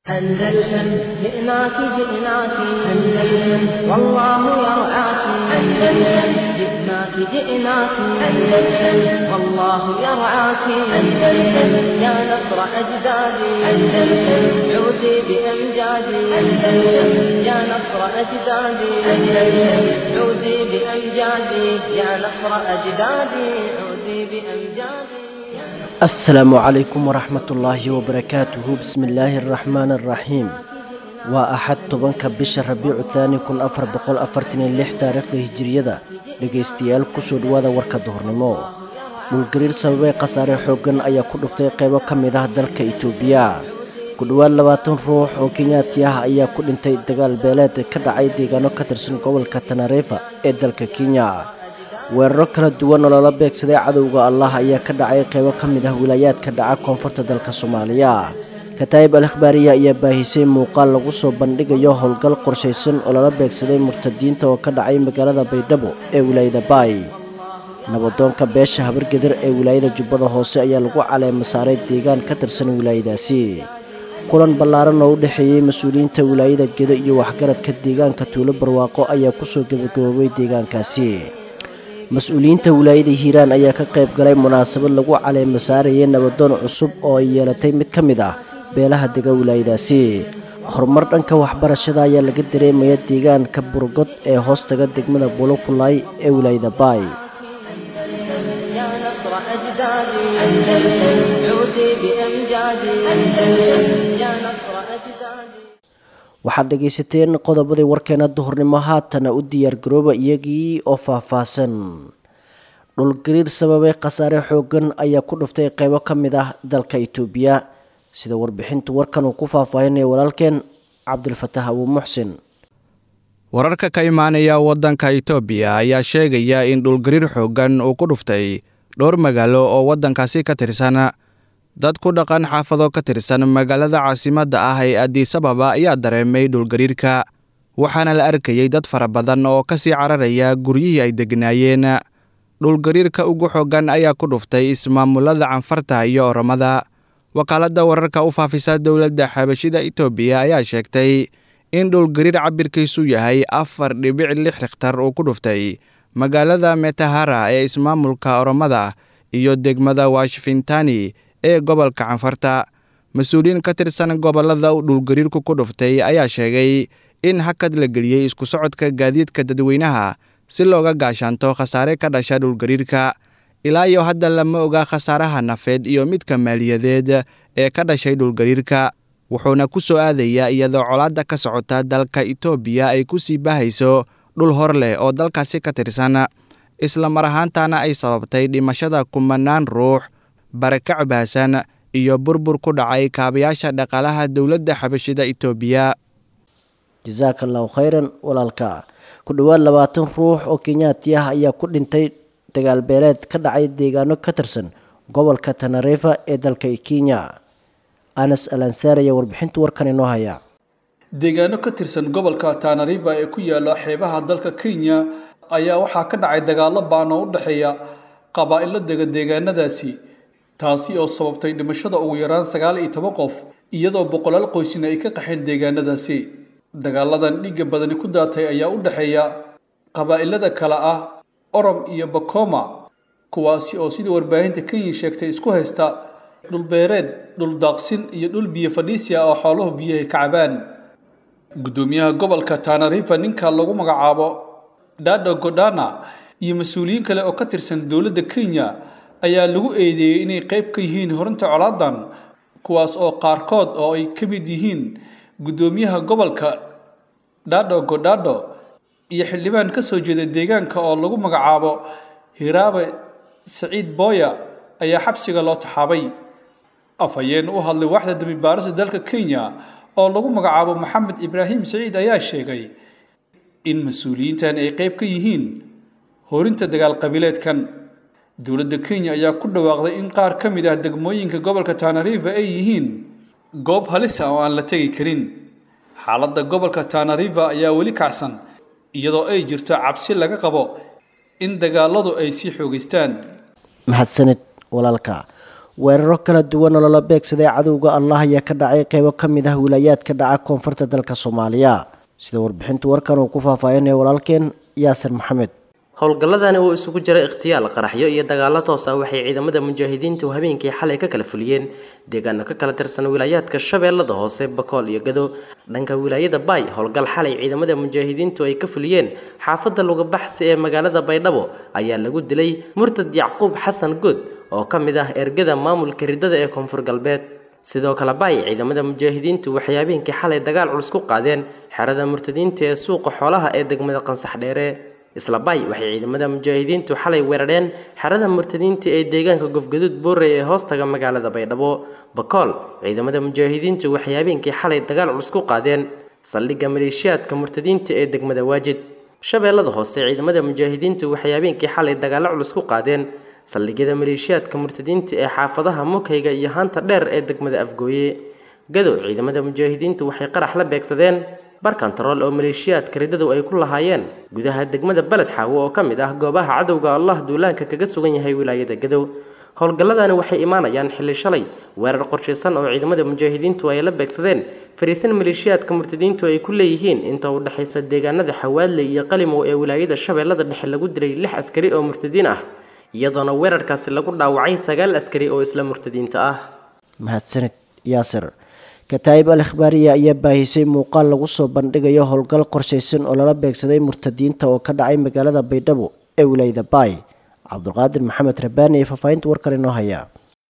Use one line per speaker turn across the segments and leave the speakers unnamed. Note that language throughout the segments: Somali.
أندلسن جئناك جئناك أندلسن والله يرعاك أندلسن جئناك جئناك أندلسن والله يرعاك أندلسن يا نصر أجدادي أندلسن عودي بأمجادي أندلسن يا نصر أجدادي أندلسن عودي بأمجادي يا نصر أجدادي عودي بأمجادي
asalaamu calaykum waraxmatullaahi wabarakaatuhu bismillaahi araxmaan araxiim waa axad tobanka bisha rabiicu thaani kun afar boqol afartan iyo lix taariikhda hijiriyada dhegaystayaal kusoo dhawaada warka duhurnimo dhulgariir sababay khasaare xooggan ayaa ku dhuftay qaybo ka mid ah dalka itoobiya ku dhowaad labaatan ruux oo kenyaati ah ayaa ku dhintay dagaal beeleed ka dhacay deegaano ka tirsan gobolka tanareefa ee dalka kenya weeraro kala duwan oo lala beegsaday cadowga allah ayaa ka dhacay qaybo ka mid ah wilaayaadka dhaca koonfurta dalka soomaaliya kataa'ib al akhbaariya ayaa baahisay muuqaal lagu soo bandhigayo howlgal qorshaysan oo lala beegsaday murtadiinta oo ka dhacay magaalada baydhabo ee wilaayada baay nabadoonka beesha habargeder ee wilaayada jubbada hoose ayaa lagu caleema saaray deegaan ka tirsan wilaayadaasi kulan ballaaran oo u dhexeeyey mas-uuliyiinta wilaayada gedo iyo waxgaradka deegaanka tuulo barwaaqo ayaa kusoo gebagaboobay deegaankaasi mas-uuliyiinta wilaayada hiiraan ayaa ka qayb galay munaasabad lagu caleema saarayay nabadoon cusub oo ay yeelatay mid ka mid ah beelaha dega wilaayadaasi horumar dhanka waxbarashada ayaa laga dareemaya deegaanka burgod ee hoostaga degmada bulofulay ee wilaayada baay
يا نصر أجدادي أندلسن عودي بأمجادي أندلسن يا نصر أجدادي
waxaad dhegaysateen qodobadii warkeena duhurnimo haatana u diyaargarooba iyagii oo faahfaahsan dhulgariir sababay khasaare xooggan ayaa ku dhuftay qaybo ka mid ah dalka itoobiya sida warbixintu warkan uu ku faahfaahinaya walaalkeen cabdilfatax abuu muxsin
wararka ka imaanaya waddanka itoobiya ayaa sheegaya in dhulgariir xooggan uu ku dhuftay dhowr magaalo oo waddankaasi ka tirsan dad ku dhaqan xaafado ka tirsan magaalada caasimadda ah ee adisababa ayaa dareemay dhulgariirka waxaana la arkayey dad fara badan oo ka sii cararaya guryihii ay degnaayeen dhulgariirka ugu xooggan ayaa ku dhuftay ismaamulada canfarta iyo oromada wakaaladda wararka u faafisa dowladda xabashida itoobiya ayaa sheegtay in dhulgariir cabirkiisu yahay afar dhibic lix rikhtar uu ku dhuftay magaalada metahara ee ismaamulka oromada iyo degmada washfintani ee gobolka canfarta mas-uuliyiin ka tirsan gobollada uu dhulgariirku ku dhuftay ayaa sheegay in hakad la geliyey isku socodka gaadiidka dadweynaha si looga gaashaanto khasaare ka dhasha dhulgariirka ilaa iyo hadda lama oga khasaaraha nafeed iyo midka maaliyadeed ee ka dhashay dhulgariirka wuxuuna ku soo aadayaa iyadoo colaadda ka socota dalka itoobiya ay ku sii baahayso dhul hor leh oo dalkaasi ka tirsan isla mar ahaantana ay sababtay dhimashada kumanaan ruux barakac baahsan iyo burbur ku dhacay kaabayaasha dhaqaalaha dowladda xabashida itoobiya
jasaaka allahu khayran walaalka ku dhowaad labaatan ruux oo kenyaati ah ayaa ku dhintay dagaal beeleed ka dhacay deegaano ka tirsan gobolka tanareefa ee dalka kenya anas alansaar ayaa warbixinta warkan inoo haya
deegaano ka tirsan gobolka tanariva ee ku yaala xeebaha dalka kenya ayaa waxaa ka dhacay dagaalo ba'an oo u dhexeeya qabaa'ilo dega deegaanadaasi taasi oo sababtay dhimashada ugu yaraan sagaal iyo toban qof iyadoo boqolaal qoysina ay ka qaxeen deegaanadaasi dagaaladan dhiigga badani ku daatay ayaa u dhexeeya qabaa'ilada kale ah orom iyo bakoma kuwaasi oo sidii warbaahinta kenya sheegtay isku haysta dhulbeereed dhul daaqsin iyo dhul biyo fadhiisia oo xooluhu biyahay ka cabaan guddoomiyaha gobolka tanarifa ninka lagu magacaabo dado godana iyo mas-uuliyiin kale oo ka tirsan dowladda kenya ayaa lagu eedeeyey inay qayb ka yihiin horinta colaadan kuwaas oo qaarkood oo ay ka mid yihiin guddoomiyaha gobolka dhado godhado iyo xildhibaan ka soo jeeda deegaanka oo lagu magacaabo hiraabe saciid booya ayaa xabsiga loo taxaabay afhayeen u hadlay waaxda dambibaarista dalka kenya oo lagu magacaabo maxamed ibraahim saciid ayaa sheegay in mas-uuliyiintan ay qayb ka yihiin horinta dagaal qabiileedkan dowladda kenya ayaa ku dhawaaqday in qaar ka mid ah degmooyinka gobolka tanariva ay yihiin goob halis ah oo aan la tegi karin xaaladda gobolka tanariva ayaa weli kacsan iyadoo ay jirto cabsi laga qabo in dagaaladu ay sii xoogaystaan
mahadsanid walaalka weeraro kala duwan oo lala beegsaday cadowga allah ayaa ka dhacay qeybo ka mid ah wilaayaadka dhaca koonfurta dalka soomaaliya sida warbixinta warkan uu ku faahfaahinaya walaalkeen yaasir maxamed
howlgalladani oo isugu jira ikhtiyaal qaraxyo iyo dagaallo toos ah waxay ciidamada mujaahidiintu habeenkii xalay ka kala fuliyeen deegaano ka kala tirsan wilaayaadka shabeellada hoose bakool iyo gado dhanka wilaayada baay howlgal xalay ciidamada mujaahidiintu ay ka fuliyeen xaafadda lugabaxsi ee magaalada baydhabo ayaa lagu dilay murtad yacquub xasan good oo ka mid ah ergada maamulka ridada ee koonfur galbeed sidoo kale baay ciidamada mujaahidiintu waxay habeenkii xalay dagaal culus ku qaadeen xerada murtadiinta ee suuqa xoolaha ee degmada qansax dheere isla baay waxay ciidamada mujaahidiintu xalay weerareen xerada murtadiinta ee deegaanka gofgaduud boorey ee hoostaga magaalada baydhabo bakool ciidamada mujaahidiintu waxay habeenkii xalay dagaal culus ku qaadeen saldhigga maleeshiyaadka murtadiinta ee degmada waajid shabeellada hoose ciidamada mujaahidiintu waxay habeenkii xalay dagaallo culus ku qaadeen saldhigyada maleeshiyaadka murtadiinta ee xaafadaha mukhayga iyo haanta dheer ee degmada afgooye gadow ciidamada mujaahidiintu waxay qarax la beegsadeen bar kontarool oo maleeshiyaadka ridadu ay ku lahaayeen gudaha degmada beled xaawo oo ka mid ah goobaha cadowga allah duulaanka kaga sugan yahay wilaayada gadow howlgalladani waxay imaanayaan xilli shalay weerar qorshaysan oo ciidamada mujaahidiintu ay la beegsadeen fariisan maleeshiyaadka murtadiintu ay ku leeyihiin inta u dhexaysa deegaanada xawaadle iyo qalimow ee wilaayada shabeellada dhexe lagu dilay lix askari oo murtadiin ah iyadoona weerarkaasi lagu dhaawacay sagaal askari oo isla murtadiinta ah
mahadsanid yaasir kataa'ib al ikhbaariya ayaa baahisay muuqaal lagu soo bandhigayo howlgal qorshaysan oo lala beegsaday murtadiinta oo ka dhacay magaalada baydhabo ee wilaayada baay cabdulqaadir maxamed rabaani ee faahfaahinta warkan inoo haya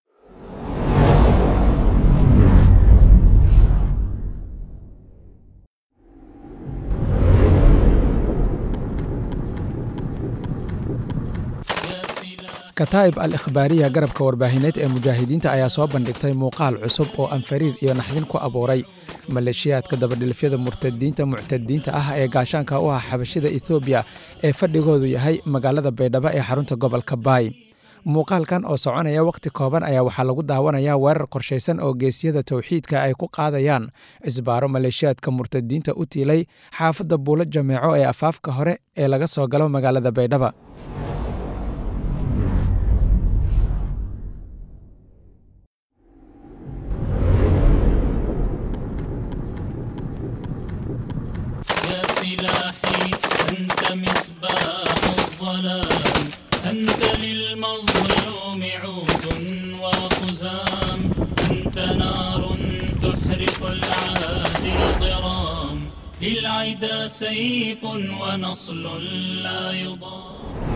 kataa'ib al ikhbaariya garabka warbaahineed ee mujaahidiinta ayaa soo bandhigtay muuqaal cusub oo anfariir iyo naxdin ku abuuray maleeshiyaadka dabadhilfyada murtadiinta muctadiinta ah ee gaashaanka u ah xabashida ethoobiya ee fadhigoodu yahay magaalada baydhabo ee xarunta gobolka baay muuqaalkan oo soconaya wakhti kooban ayaa waxaa lagu daawanayaa weerar qorshaysan oo geesyada towxiidka ay ku qaadayaan cisbaaro maleeshiyaadka murtadiinta u tiilay xaafadda buulo jameeco ee afaafka hore ee laga soo galo magaalada baydhaba
سلاحي أنت مصباح الظلام أنت للمظلوم عود وخزام أنت نار تحرق العادي ضرام للعدا سيف ونصل لا يضام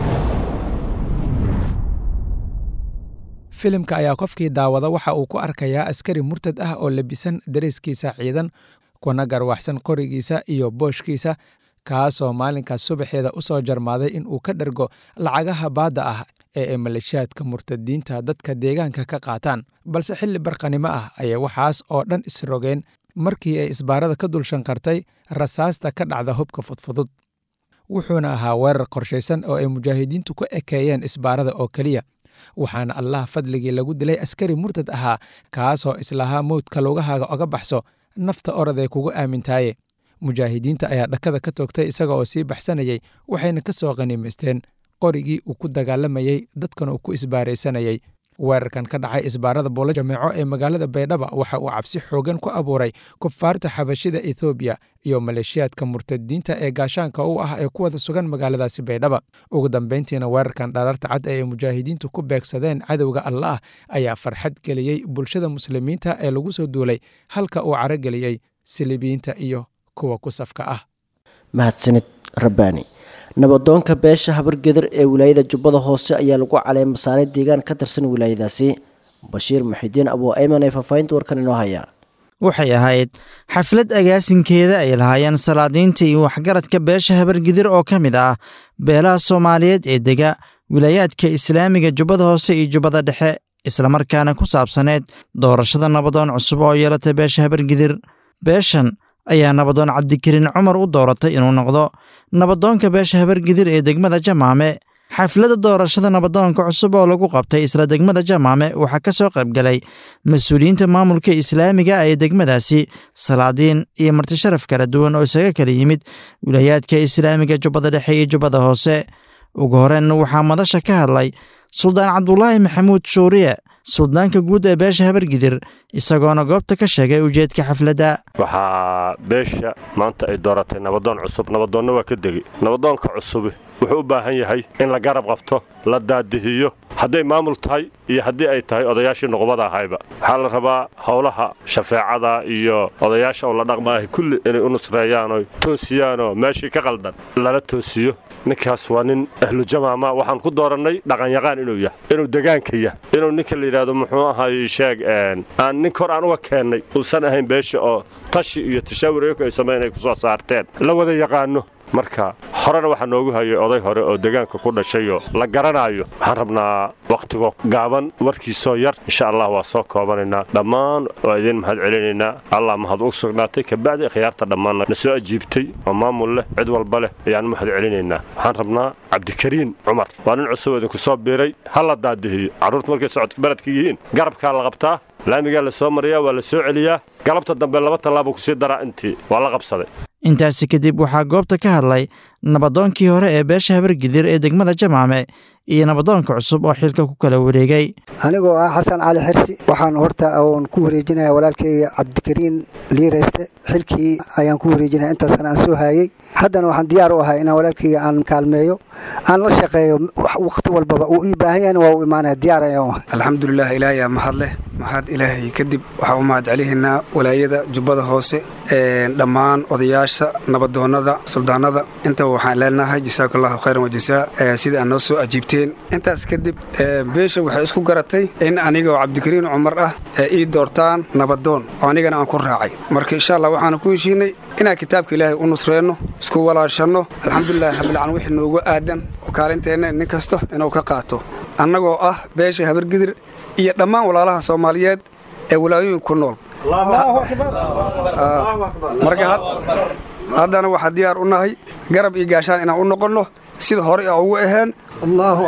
filimka ayaa qofkii daawada waxa uu ku arkayaa askari murtad ah oo labisan dareeskiisa ciidan kuna garwaxsan qorigiisa iyo booshkiisa kaasoo maalinkaas subaxeeda u soo jarmaaday in uu ka dhergo lacagaha baadda ah ee ay maleeshiyaadka murtadiinta dadka deegaanka ka qaataan balse xilli barqanimo ah ayay waxaas oo dhan isrogeen markii ay isbaarada ka dul shanqartay rasaasta ka dhacda hubka fudfudud wuxuuna ahaa weerar qorshaysan oo ay mujaahidiintu ku ekeeyeen isbaarada oo keliya waxaana allah fadligii lagu dilay askari murtad ahaa kaasoo islahaa mowdka lugahaaga oga baxso nafta oraday kugu aamintaaye mujaahidiinta ayaa dhakada ka toogtay isaga oo sii baxsanayay waxayna ka soo qaniimaysteen qorigii uu ku dagaalamayey dadkan uu ku isbaaraysanayay weerarkan ka dhacay isbaarada buulo jameeco ee magaalada baydhaba waxa uu cabsi xoogan ku abuuray kufaarta xabashida ethoobiya iyo maleeshiyaadka murtadiinta ee gaashaanka u ah ee ku wada sugan magaaladaasi baydhaba ugu dambayntiina weerarkan dharaarta cad ee ay mujaahidiintu ku beegsadeen cadowga allaah ayaa farxad geliyey bulshada muslimiinta ee lagu soo duulay halka uu carageliyey silibiyiinta iyo kuwa ku safka ah
mahadsanid rabbaani nabadoonka beesha habargeder ee wilaayada jubbada hoose ayaa lagu caleema saaray deegaan ka tirsan wilaayadaasi bashiir muxidiin abuu ayman ee faahfaahinta warkan inoo hayaa
waxay ahayd xaflad agaasinkeeda ay lahaayeen salaadiinta iyo waxgaradka beesha habargidir oo ka mid ah beelaha soomaaliyeed ee dega wilaayaadka islaamiga jubbada hoose iyo jubbada dhexe islamarkaana ku saabsaneed doorashada nabadoon cusub oo yeelatay beesha habargidir beeshan ayaa nabadoon cabdikariin cumar u dooratay inuu noqdo nabadoonka beesha habargidir ee degmada jamaame xafladda doorashada nabadoonka cusub oo lagu qabtay isla degmada jamaame waxaa ka soo qaybgalay mas-uuliyiinta maamulka islaamiga ee degmadaasi salaadiin iyo martisharaf kala duwan oo isaga kala yimid wilaayaadka islaamiga jubbada dhexe iyo jubbada hoose ugu horeen waxaa madasha ka hadlay suldaan cabdulaahi maxamuud shuuriye suldaanka guud ee beesha habargidir isagoona goobta ka sheegay ujeedka xafladda
waxaa beesha maanta ay dooratay nabadoon cusub nabadoonna waa ka degey nabadoonka cusubi wuxuu u baahan yahay in la garab qabto la daadihiyo hadday maamul tahay iyo haddii ay tahay odayaashii nuqubada ahayba waxaa la rabaa howlaha shafeecada iyo odayaasha oo la dhaqmaahay kulli inay u nusreeyaanoo toosiyaanoo meeshii ka qaldan lala toosiyo ninkaas waa nin ahlujamaama waxaan ku doorannay dhaqanyaqaan inuu yahay inuu degaanka yahay inuu ninka la yidhaahdo muxuu ahay sheeg aan nin kor aan uga keennay uusan ahayn beesha oo tashi iyo tashaawur ay samayn ay ku soo saarteen la wada yaqaano marka horena waxaa noogu hayay oday hore oo degaanka ku dhashayoo la garanaayo waxaan rabnaa wakhtigoo gaaban warkiisoo yar insha allah waa soo koobanaynaa dhammaan waa idiin mahad celinaynaa allah mahad u sugnaatay kabacdi khiyaarta dhammaanna na soo ajiibtay oo maamul leh cid walba leh ayaan mahad celinaynaa waxaan rabnaa cabdikariin cumar waa nin cusub idinku soo biiray ha la daadihiyo carruurta markay socodka baradka yihiin garabkaa la qabtaa laamigaa la soo mariyaa waa la soo celiyaa galabta dambe laba tallaabo kusii daraa intii waa la qabsaday
intaasi kadib waxaa goobta ka hadlay nabadoonkii hore ee beesha habargidir ee degmada jamaame iyo nabadoonka cusub oo xilka ku kala wareegay
anigoo ah xasan cali xirsi waxaan horta oon ku wareejinaya walaalkayga cabdikariin liirayste xilkii ayaan ku wareejinaya intaasna aan soo haayey haddana waxaan diyaar u ahay inaan walaalkayga aan kaalmeeyo aan la shaqeeyo wakhti walbaba uu ii baahan yahayna waa u imaanaya diyaar ayaan ahay
alxamdulilah ilaahay mahad leh mahad ilaahay kadib waxaa u mahad celihaynaa walaayada jubbada hoose dhammaan odayaasha nabadoonnada suldaanada intaba waxaan leenahay jasaaku allahu khayran wajasaa sida aad noo soo ajiibteen intaas kadib beesha waxay isku garatay in anigoo cabdikariin cumar ah ee ii doortaan nabadoon oo anigana aan ku raacay marka insha allah waxaanu ku heshiinay inaan kitaabka ilaahay u nusreenno isku walaashanno alxamdulilahi rabbilcaalamiin wixii noogu aadan oo kaalinteenna nin kasta inuu ka qaato annagoo ah beesha habargidir iyo dhammaan walaalaha soomaaliyeed ee walaayooyin ku nool marka haddana waxaa diyaar u nahay garab iyo gaashaan inaan u noqonno sida hore a ugu aheen allaahu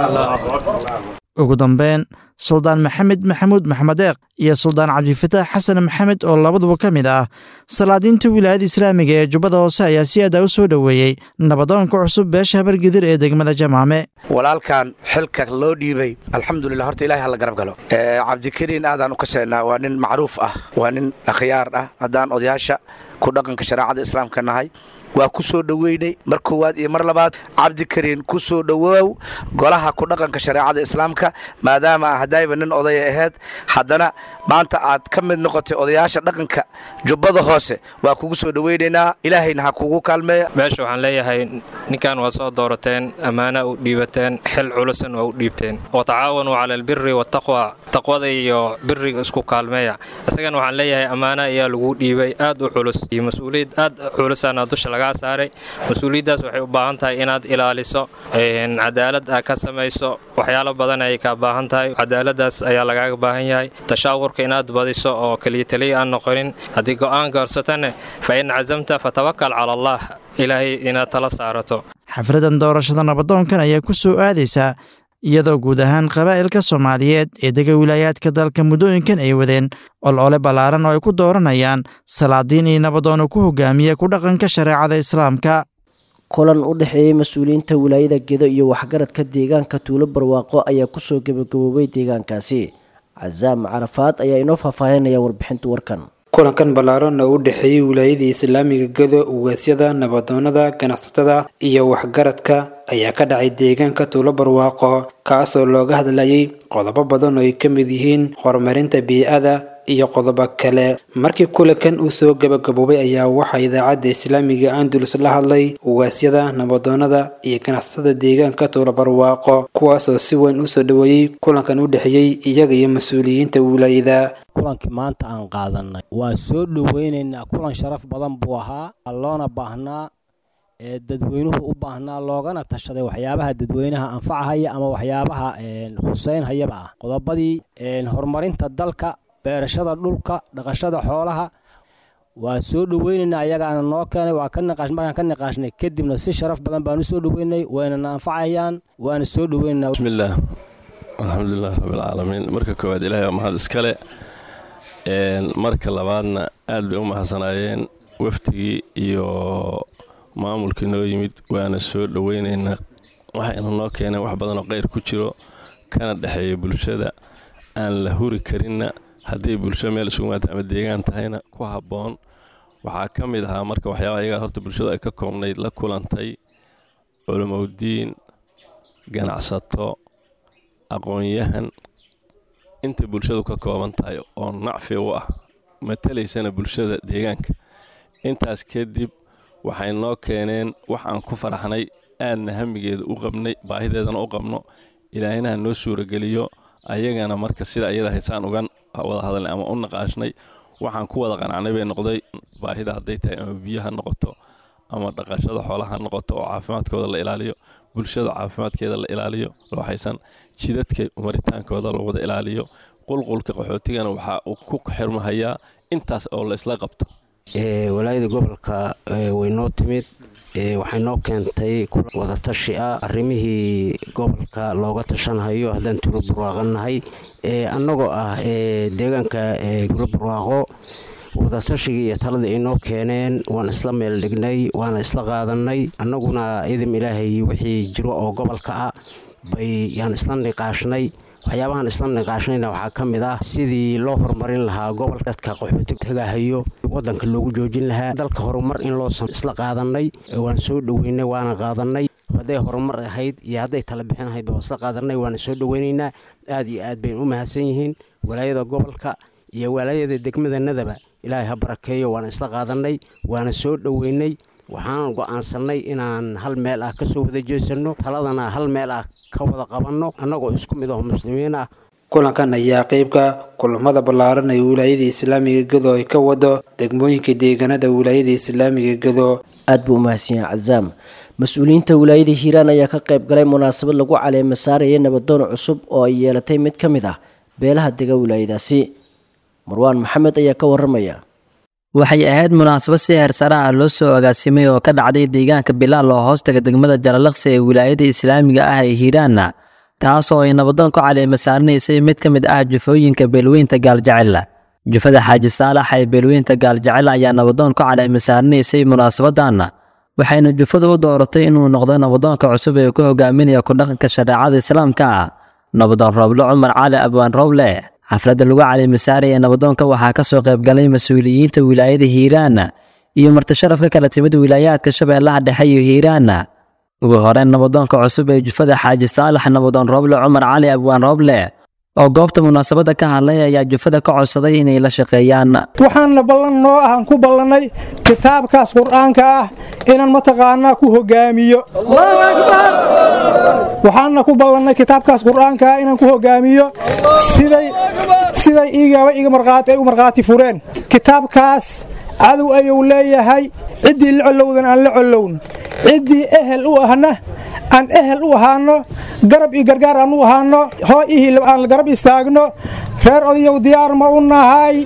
akbar
ugu dambeyn suldaan maxamed maxamuud maxmedeeq iyo suldaan cabdifataax xasan maxamed oo labaduba ka mid ah salaadiinta wilaayada islaamiga ee jubbada hoose ayaa si adaa u soo dhoweeyey nabadoonka cusub beesha habargidir ee degmada jamaame
walaalkan xilka loo dhiibay alxamdulilah horta ilahay hala garab galo cabdikariin aadaan u kaseynaa waa nin macruuf ah waa nin akhyaar ah haddaan odayaasha ku dhaqanka shareecada islaamka nahay waa ku soo dhoweynay mar koowaad iyo mar labaad cabdikariin ku soo dhowoow golaha ku dhaqanka shareecada islaamka maadaama hadayba nin odaya ahayd haddana maanta aad ka mid noqotay odayaasha dhaqanka jubbada hoose waa kugu soo dhoweynaynaa ilaahayna ha kugu kaalmeeya
meesha waxaan leeyahay ninkan waa soo doorateen ammaana u dhiibateen xil culusan waa u dhiibteen watacaawanuu cala albiri wataqwa taqwada iyo biriga isku kaalmeeya isagana waxaan leeyahay ammaana ayaa lagu dhiibay aad u culus iyo mas-uuliyad aad culusaana dusha laga saaray mas-uuliyaddaas waxay u baahan tahay inaad ilaaliso cadaalad aa ka samayso waxyaalo badan ayay kaa baahan tahay cadaaladaas ayaa lagaaga baahan yahay tashaawurka inaad badiso oo keliya taliya aan noqonin haddii go'aan gaarsatane fa in casamta fatawakal cala allah ilaahay inaad tala saarato
xafladan doorashada nabadoonkan ayaa ku soo aadaysaa iyadoo guud ahaan qabaa'ilka soomaaliyeed ee dega wilaayaadka dalka muddooyinkan ay wadeen olole ballaaran oo ay ku dooranayaan salaadiin iyo nabadoono ku hogaamiya ku dhaqanka shareecada islaamka
kulan u dhexeeyey mas-uuliyiinta wilaayada gedo iyo waxgaradka deegaanka tuulo barwaaqo ayaa kusoo gebagaboobay deegaankaasi casaam carafaad ayaa inoo faahfaahinaya warbixinta warkan
kulankan ballaaran oo u dhexeeyey wilaayadii islaamiga gedo ugaasyada nabadoonnada ganacsatada iyo waxgaradka ayaa ka dhacay deegaanka tuulo barwaaqo kaasoo looga hadlayay qodobo badan oo ay ka mid yihiin horumarinta bii'ada iyo qodobo kale markii kulankan uu soo gabagaboobay ayaa waxaa idaacadda islaamiga andalus la hadlay ugaasyada nabadoonnada iyo ganacsatada deegaanka tuulo barwaaqo kuwaasoo si weyn usoo dhoweeyey kulankan u dhexeeyey iyaga iyo mas-uuliyiinta wilaayada
kulankii maanta aan qaadanay waa soo dhoweynaynaa kulan sharaf badan buu ahaa loona baahnaa ee dadweynuhu u baahnaa loogana tashaday waxyaabaha dadweynaha anfacahaya ama waxyaabaha khuseynhayaba ah qodobadii horumarinta dalka beerashada dhulka dhaqashada xoolaha waa soo dhoweynaynaa ayagaana noo keenay waa ka niqaash markaan ka niqaashnay kadibna si sharaf badan baan u soo dhoweynay waynana anfacayaan waana soo dhoweynaynaa
bismillaah alxamdulilah rabbilcaalamiin marka koowaad ilaahay waa mahad iskale marka labaadna aad bay u mahadsanaayeen wafdigii iyo maamulkii noo yimid waana soo dhoweynaynaa waxayna noo keeneen wax badanoo kheyr ku jiro kana dhexeeya bulshada aan la huri karinna hadday bulsho meel isugu maata ama deegaan tahayna ku habboon waxaa ka mid ahaa marka waxyaabaha iyagaa horta bulshadu ay ka koobnayd la kulantay culimowdiin ganacsato aqoon-yahan inta bulshadu ka kooban tahay oo nacfi u ah matalaysana bulshada deegaanka intaas kadib waxay noo keeneen wax aan ku faraxnay aadna hamigeeda u qabnay baahideedana u qabno ilaahinaha noo suurageliyo ayagana marka sida iyada haysaan uga wada hadalnay ama u naqaashnay waxaan ku wada qanacnay bay noqday baahida hadday tahay ama biyaha noqoto ama dhaqashada xoolaha noqoto oo caafimaadkooda la ilaaliyo bulshada caafimaadkeeda la ilaaliyo waxaysan jidadka maritaankooda la wada ilaaliyo qulqulka qaxootigana waxaa uu ku xirmahayaa intaas oo la isla qabto
walaayada gobolka way noo timid waxay noo keentay wadatashi ah arrimihii gobolka looga tashanhayo haddaan tuulo barwaaqanahay annagoo ah deegaanka tuulo barwaaqo wadatashigai iyo taladii ay noo keeneen waan isla meel dhignay waana isla qaadanay annaguna idam ilaahay wixii jiro oo gobolka ah bay yaan isla niqaashnay waxyaabahan isla niqaashnayna waxaa ka mid ah sidii loo horumarin lahaa gobolka dadka qaxooti tagahayo wadanka loogu joojin lahaa dalka horumar in loosan isla qaadanay waan soo dhoweynay waana qaadanay hadday horumar ahayd iyo hadday tala bixin ahayd baan isla qaadanay waana soo dhoweynaynaa aad iyo aad bayn u mahadsan yihiin walaayada gobolka iyo walaayada degmadanadaba ilaahay ha barakeeyo waana isla qaadanay waana soo dhoweynay waxaan go'aansannay inaan hal meel ah ka soo wada jeesanno taladana hal meel ah ka wada qabanno annagoo isku mid aho muslimiin ah
kulankan ayaa qeybka kulamada ballaaran ee wilaayada islaamiga gedo ay ka wado degmooyinka deegaanada wilaayada islaamiga gedo
aad buu umahadsan yahay cazaam mas-uuliyiinta wilaayada hiiraan ayaa ka qayb galay munaasabad lagu caleema saaraya nabadoon cusub oo ay yeelatay mid ka mid ah beelaha dega wilaayadaasi marwaan maxamed ayaa ka waramaya
waxay ahayd munaasabad si heersare ah loo soo agaasimay oo ka dhacday deegaanka bilaal oo hoostaga degmada jalalaqsi ee wilaayada islaamiga ah ee hiiraanna taasoo ay nabadoon ku caleema saaranaysay mid ka mid ah jufooyinka beelweynta gaaljecel jufada xaaji saalax ee beelweynta gaaljecel ayaa nabadoon ku caleema saaranaysay munaasabadan waxayna jufadu u dooratay inuu noqdo nabadoonka cusub ee ku hogaaminaya kudhaqanka shareecada islaamka ah nabadoon rooble cumar cali abwaan rooble xafladda lagu caleemasaaraya nabadoonka waxaa ka soo qaybgalay mas-uuliyiinta wilaayada hiiraan iyo martisharaf ka kala timid wilaayaadka shabeellaha dhexe iyo hiiraan ugu horeyn nabadoonka cusub ee jufada xaaji saalax nabadoon rooble cumar cali abwaan rooble oo goobta munaasabadda ka hadlay ayaa jufada ka codsaday inay la shaqeeyaan
waxaanna ballan noo ahan ku ballannay kitaabkaas qur'aanka ah inaan mataqaanaa ku hogaamiyo waxaanna ku ballannay kitaabkaas qur'aanka ah inaan ku hogaamiyo siday siday igaba iga marqaati ay u markhaati fureen kitaabkaas cadow ayuu leeyahay ciddii la collowdan aan la collown ciddii ehel u ahna aan ehel u ahaano garab iyo gargaar aan u ahaano hoo ihii aan garab istaagno reer odayow diyaar ma u nahay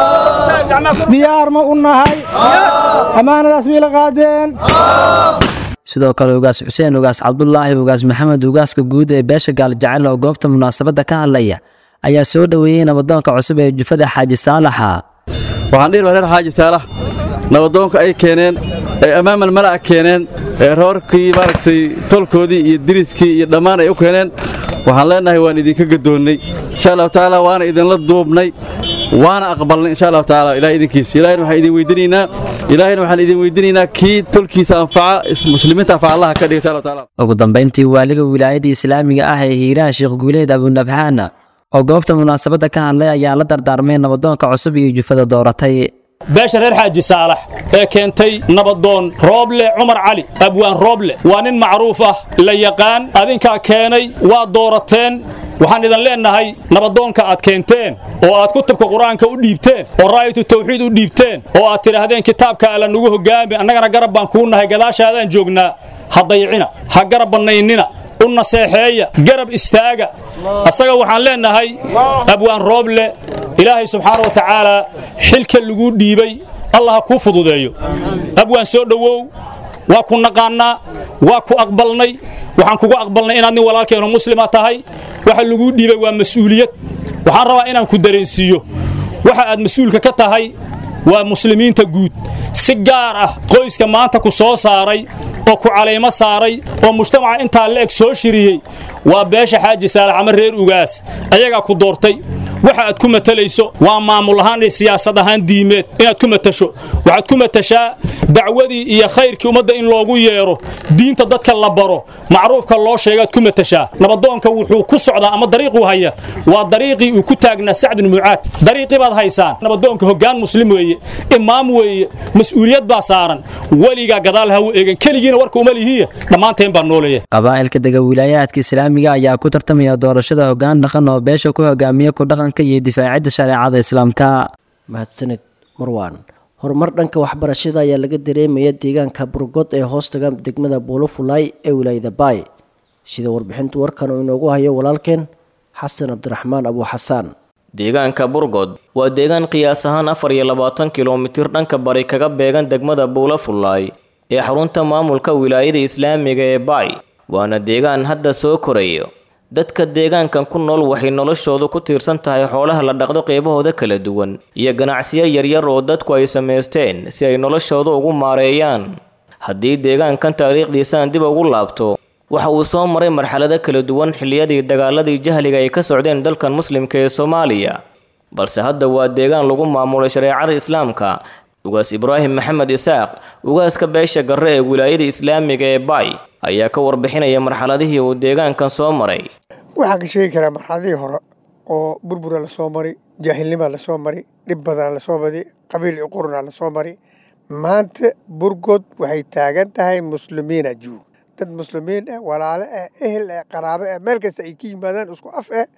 diyaar ma u nahay ammaanadaas bay la qaadeen
sidoo kale ugaas xuseen ugaas cabdulaahi ugaas maxamed ugaaska guud ee beesha gaaljecel oo goobta munaasabadda ka hadlaya ayaa soo dhoweeyey nabadoonka cusub ee jufada xaaji saalaxa
waxaan dhihi lahaa reer xaaji saalax nabadoonka ay keeneen ay ammaamal mala'a keeneen ee roorkii maaragtay tolkoodii iyo diriskii iyo dhammaan ay u keeneen waxaan leennahay waan idinka gadoonnay insha allahu tacaala waana idinla duubnay waana aqbalnay insha allahu tacaala ilahay idinkiisa ilahayna waxaan idin weydinaynaa ilaahayna waxaan idin weydinaynaa kii tolkiisa anfaca muslimiinta anfaca allaha ka dhiga insha allahu tacaala
ugu dambayntii waaliga wilaayada islaamiga ah ee hiiraan sheekh guuleed abunabxaan oo goobta munaasabadda ka hadlay ayaa la dardaarmay nabadoonka cusub iyo jufada dooratay
beesha reer xaaji saalax ee keentay nabadoon rooble cumar cali abwaan rooble waa nin macruuf ah la yaqaan adinkaa keenay waa doorateen waxaan idin leennahay nabadoonka aad keenteen oo aad kutubka qur-aanka u dhiibteen oo raa'yatu tawxiid u dhiibteen oo aad tidhaahdeen kitaabka alla nugu hoggaami annagana garab baan kuu nahay gadaashaadaan joognaa ha dayicina ha garab bannaynina u naseexeeya garab istaaga asaga waxaan leennahay abwaan rooble ilaahay subxaana wa tacaala xilka laguu dhiibay allah ha kuu fududeeyo abwaan soo dhowow waa ku naqaannaa waa ku aqbalnay waxaan kugu aqbalnay inaad nin walaalkeenoo muslima tahay waxa laguu dhiibay waa mas'uuliyad waxaan rabaa inaan ku dareensiiyo waxa aad mas-uulka ka tahay waa muslimiinta guud si gaar ah qoyska maanta ku soo saaray oo ku calaymo saaray oo mujtamaca intaa la eg soo shiriyey waa beesha xaaji saalax ama reer ugaas ayagaa ku doortay waxa aad ku matalayso waa maamul ahaan iyo siyaasad ahaan diimeed inaad ku matasho waxaad ku matashaa dacwadii iyo khayrkii ummadda in loogu yeero diinta dadka la baro macruufka loo sheegaad ku matashaa nabadoonka wuxuu ku socdaa ama dariiquu haya waa dariiqii uu ku taagnaa sacd bin mucaad dariiqii baad haysaan nabadoonka hoggaan muslim weeye imaam weeye mas-uuliyad baa saaran weligaa gadaal ha u eegan keligiina warka uma lihiya dhammaanteen baa nooleeya
qabaa'ilka dega wilaayaadka islaamiga ayaa ku tartamaya doorashada hoggaan dhaqan oo beesha ku hogaamiya ku dhaqanka iyo difaacidda shareecada islaamka
mahadsanid marwaan horumar dhanka waxbarashada ayaa laga dareemaya deegaanka burgod ee hoostaga degmada buulofulay ee wilaayada baay sida warbixinta warkan uu inoogu hayo walaalkeen xasan cabdiraxmaan abu xasaan
deegaanka burgod waa deegaan qiyaas ahaan afar iyo labaatan kilomitir dhanka bari kaga beegan degmada buulafulay ee xarunta maamulka wilaayada islaamiga ee baay waana deegaan hadda soo korayo dadka deegaankan ku nool waxay noloshoodu ku tiirsan tahay xoolaha la dhaqdo qeybahooda kala duwan iyo ganacsiyo yaryar oo dadku ay samaysteen si ay noloshooda ugu maareeyaan haddii deegaankan taariikhdiisaan dib ugu laabto waxa uu soo maray marxalado kala duwan xilliyadii dagaaladii jahliga ay ka socdeen dalkan muslimka ee soomaaliya balse hadda waa deegaan lagu maamulay shareecada islaamka ugaas ibraahim maxamed isaaq ugaaska beesha garre ee wilaayada islaamiga ee baay ayaa ka warbixinaya marxaladihii uu deegaankan soo maray
waxaan ka sheegi karaa marxaladihii hore oo burbura lasoo mari jaahilnimaa lasoo mari dhib badan lasoo mari qabiil iyo qurunaa lasoo mari maanta burgod waxay taagan tahay muslimiina juug dad muslimiin ah walaale ah ehel ah qaraabo ah meel kasta ay ka yimaadaan isku af ah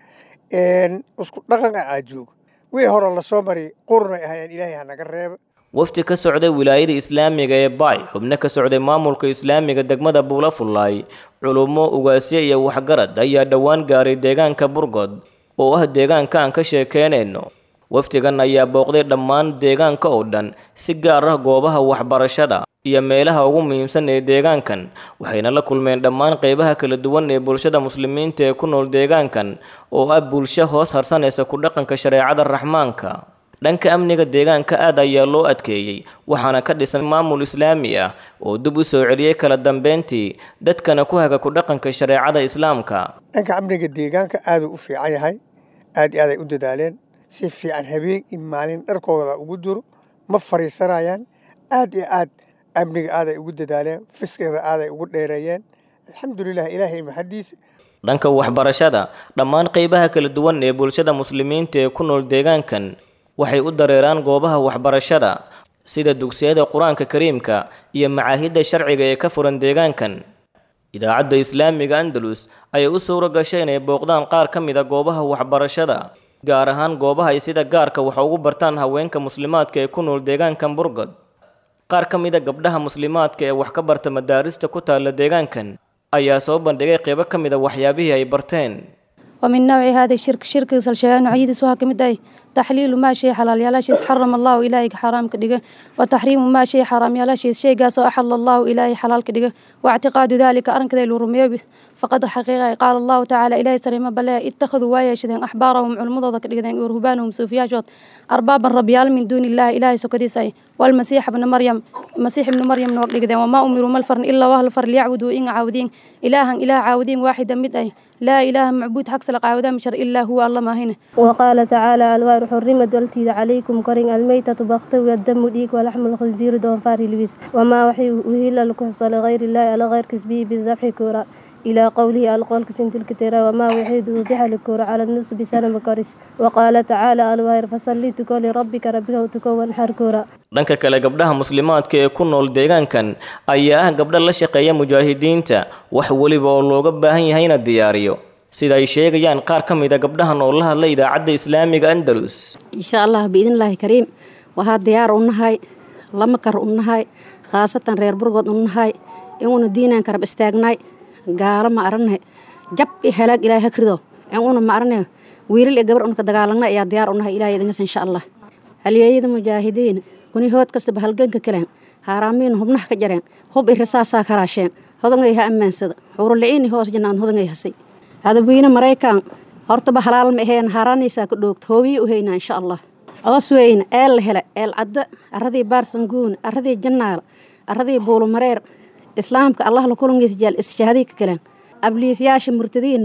isku dhaqan ah aa joog wixii hore lasoo mari qurunay ahayeen ilaahay hanaga reeba
wafdi ka socday wilaayada islaamiga ee baay xubno ka socday maamulka islaamiga degmada buulafulay culummo ugaasyo iyo waxgarad ayaa dhowaan gaaray deegaanka burgod oo ah deegaanka aan ka sheekeynayno wafdigan ayaa booqday dhammaan deegaanka oo dhan si gaar ah goobaha waxbarashada iyo meelaha ugu muhiimsan ee deegaankan waxayna la kulmeen dhammaan qeybaha kala duwan ee bulshada muslimiinta ee ku nool deegaankan oo ah bulsho hoos harsanaysa ku dhaqanka shareecada raxmaanka dhanka amniga deegaanka aad ayaa loo adkeeyey waxaana ka dhisan maamul islaami ah oo dib u soo celiyey kala dambeyntii dadkana ku haga ku dhaqanka shareecada islaamka
dhanka amniga deegaanka aaduu u fiican yahay aad iyo aad ay u dadaaleen si fiican habeen iyo maalin dharkooda ugu duro ma fariisanayaan aad iyo aad amniga aaday ugu dadaaleen fiskeeda aaday ugu dheereeyeen alxamdulilah ilaahay maxadiisa
dhanka waxbarashada dhammaan qeybaha kala duwan ee bulshada muslimiinta ee ku nool deegaankan waxay u dareeraan goobaha waxbarashada sida dugsiyada qur-aanka kariimka iyo macaahidda sharciga ee ka furan deegaankan idaacadda islaamiga andalus ayay u suuro gashay inay booqdaan qaar ka mid a goobaha waxbarashada gaar ahaan goobaha ay sida gaarka wax ugu bartaan haweenka muslimaadka ee ku nool deegaankan burgod qaar ka mid a gabdhaha muslimaadka ee wax ka barta madaarista ku taalla deegaankan ayaa soo bandhigay qeybo ka mid a waxyaabihii ay barteen
ومن نوع هذا الشرك شرك سلشيان نوعيد سوها كمد أي تحليل ما شيء حلال يلا شيء حرم الله إلهي حرام كدقة وتحريم ما شيء حرام يلا شيء شيء قاس أحل الله إلهي حلال كدقة واعتقاد ذلك أرن كذا الرمية فقد حقيقة قال الله تعالى إلهي سريما بلا اتخذوا وايا شذين أحبارهم علمضة كدقة ورهبانهم سوفياشوت أربابا ربيال من دون الله إلهي سكديسي والمسيح ابن مريم مسيح ابن مريم نوق وما أمروا ملفرن إلا وهل فر ليعبدوا إن عاودين إلها إله عاودين واحدا مدأي لا إله معبود حق سلق عاودا مشر إلا هو الله ما هنا
وقال تعالى الوار حرمت والتي عليكم كرين الميتة بغت والدم ديك ولحم الخنزير دون فاري لبس وما وحي وهلا لكحص لغير الله على غير كسبه بالذبح كورا إلى قوله القول كسنت الكتيرة وما وحيد وضح الكورة على النص بسنة مكارس وقال تعالى الوار فصلي تكو لربك ربك وتكو وانحر كورا
dhanka kale gabdhaha muslimaadka ee ku nool deegaankan ayaa ah gabdha la shaqeeya mujaahidiinta wax weliba oo looga baahan yahay ina diyaariyo sida ay sheegayaan qaar ka mid a gabdhahan oo la hadlay idaacadda islaamiga andalus
insha allah biidnillaahi kariim waxaa diyaar u nahay lama kar u nahay khaasatan reer burgood u nahay inuna diinaan karab istaagnay gaalo ma arane jab i halaag ilaahay hakrido inuna ma arane wiilal iyo gabar unka dagaalagna ayaa diyaar u nahay ilahay idinkas insha allah halyeeyada mujaahidiin kuni hood kastaba halganka kaleen haaraamiin hubnaha ka jareen hub i rasaasaa karaasheen hodangay ha ammaansada xuuruliciini hoos jannaan hodangay hasay hadaweyne maraykan hortaba halaal ma aheen haaraanaysaa ka dhoogta hoobiyi u haynaa insha allah oos weyne eel la hele eel cadda arradii baarsanguun arradii jannaal arradii buulumareer islaamka allah la kulangiisa jaal ishaadii ka kaleen abliisyaasha murtadiinna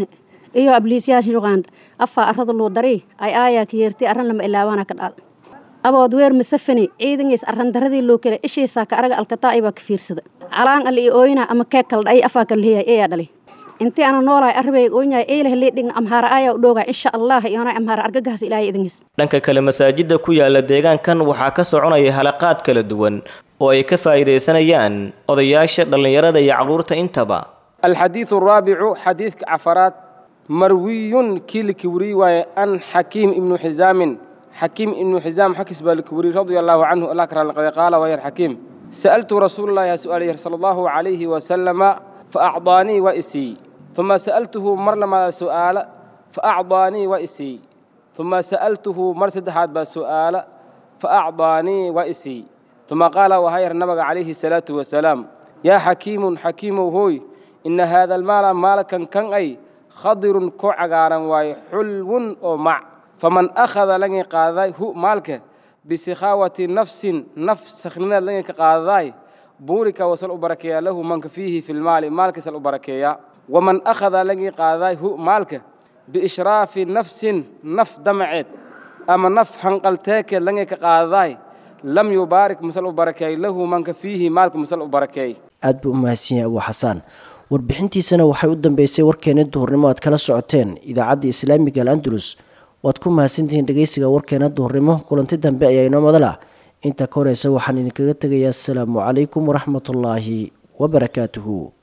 iyo abliisyaasha uganda afaa arrada luu darii ay aayaa ka yeertay arran lama ilaawaana ka dhacda abood weer masafani ciidangiis arran daradii loo kale ishiisaa ka araga alkataa baa ka fiirsada calaan ali i ooyna ama keeg kala dha'ay afaa kala leeyahay eeyaa dhalay intii ana noolahay arbeyga oonyahay eelaha leedhigna amhaara aayaa u dhoogaa insha allah iyoona amhaara argagahaas ilaahay idangiis
dhanka kale masaajidda ku yaala deegaankan waxaa ka soconaya halaqaad kala duwan oo ay ka faa'iidaysanayaan odayaasha dhallinyarada iyo carruurta intaba
الحديث الرابع حديث عفرات مروي كيل كوري وأن حكيم ابن حزام حكيم ابن حزام حكس بالكوري رضي الله عنه الله كرم لقد قال وير حكيم سألت رسول الله سؤال صلى الله عليه وسلم فأعطاني وإسي ثم سألته مر لما سؤال فأعطاني وإسي ثم سألته مرسد حاد بسؤال فأعطاني وإسي ثم قال وهير النبي عليه الصلاة والسلام يا حكيم حكيم هوي إن هذا المال مالكا كان أي خضر كو عقارا واي حلو أو مع فمن أخذ لني قاضي هو مالك بسخاوة نفس نفس سخننا لني قاضي بورك وصل بركيا له من فيه في المال مالك سل بركيا ومن أخذ لني قاضي هو مالك بإشراف نفس نف دمعت أما نف حنقلتك لني قاضي lam yubaarik masal u barakeey lahu manka fiihi maalka masal u barakeey
aad buu u mahadsan yahay abu xasaan warbixintiisana waxay u dambeysay warkeena duhurnimo aad kala socoteen idaacadda islaamiga al andalus waad ku mahadsantihiin dhegeysiga warkeena duhurnimo kulanti dambe ayaa inoo madala inta ka horeysa waxaan idinkaga tegayaa asalaamu calaykum waraxmatullaahi wabarakaatuhu